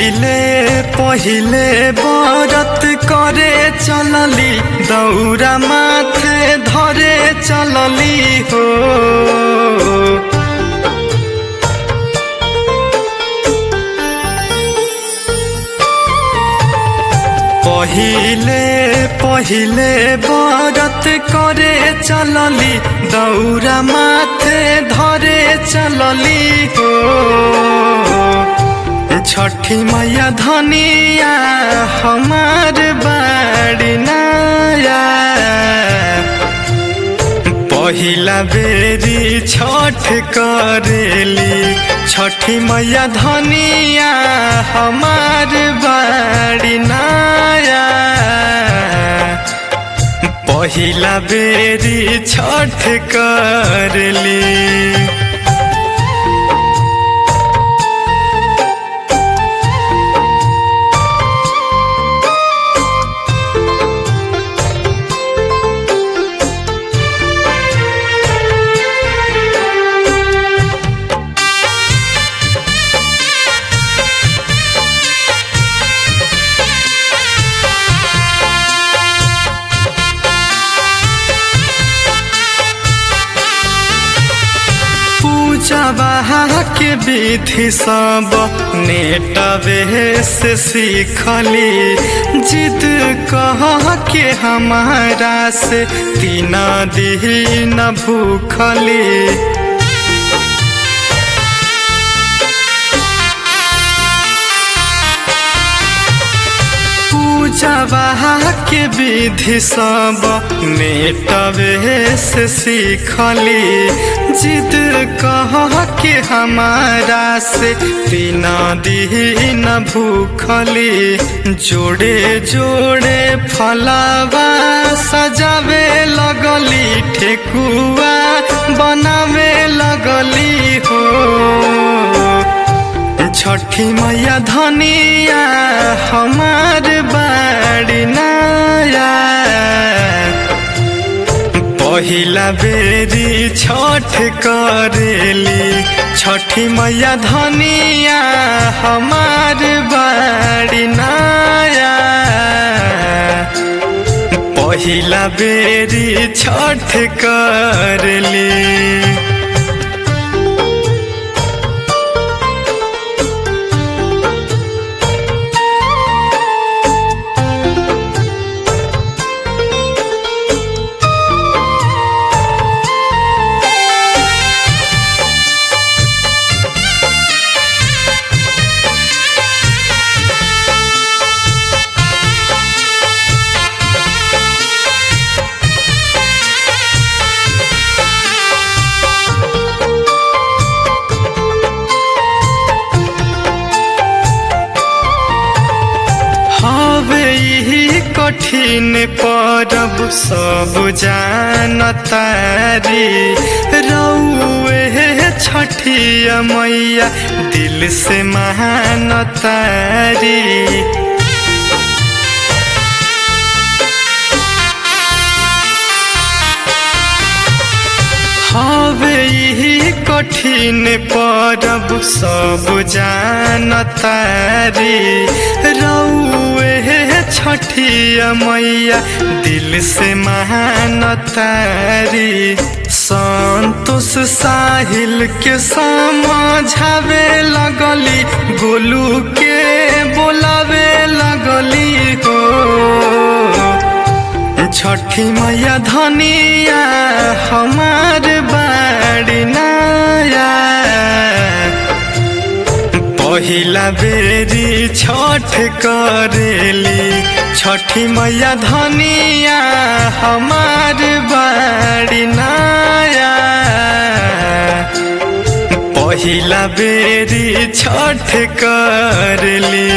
पहिले पहिले बरत करे चलली दौरा माथे धरे चलली हो पहिले पहिले बरत करे चलली दौरा माथे धरे चलली हो छठी मैया धनिया हमार बाड़ी नाया पहिला बेरी छठ करेली छठी मैया धनिया हमार बाड़ी नाया पहिला बेरी छठ करेली पूजबा के विधि सब नेटवे से सीखली जिद कह के हमारा से तीन दिन भूखली पूजबा के विधि सब नेटवे से सीखली जिद कह के हमारा से तीन दिन भूखली जोड़े जोड़े फलावा सजावे लगली ठेकुआ बनावे लगली हो छठी मैया धनिया हमार बाड़ी नाया पहिला बेरी छठ करेली छठी मैया धनिया हमार बाड़ी नाया पहिला बेरी छठ करेली हवे यही कठिन परब सब जानतारी रौए छठिया मैया दिल से महानतारी हवे यही कठिन परब सब जानतारी रौए छठिया मैया दिल से महानतारी संतोष साहिल के समझावे लगली गोलू के बोलावे लगली हो छठी मैया धनिया हमार बाड़ी नाया पहिला बेरी छठ करेली छठी मैया धनिया हमार बाड़ी नाया पहिला बेरी छठ करली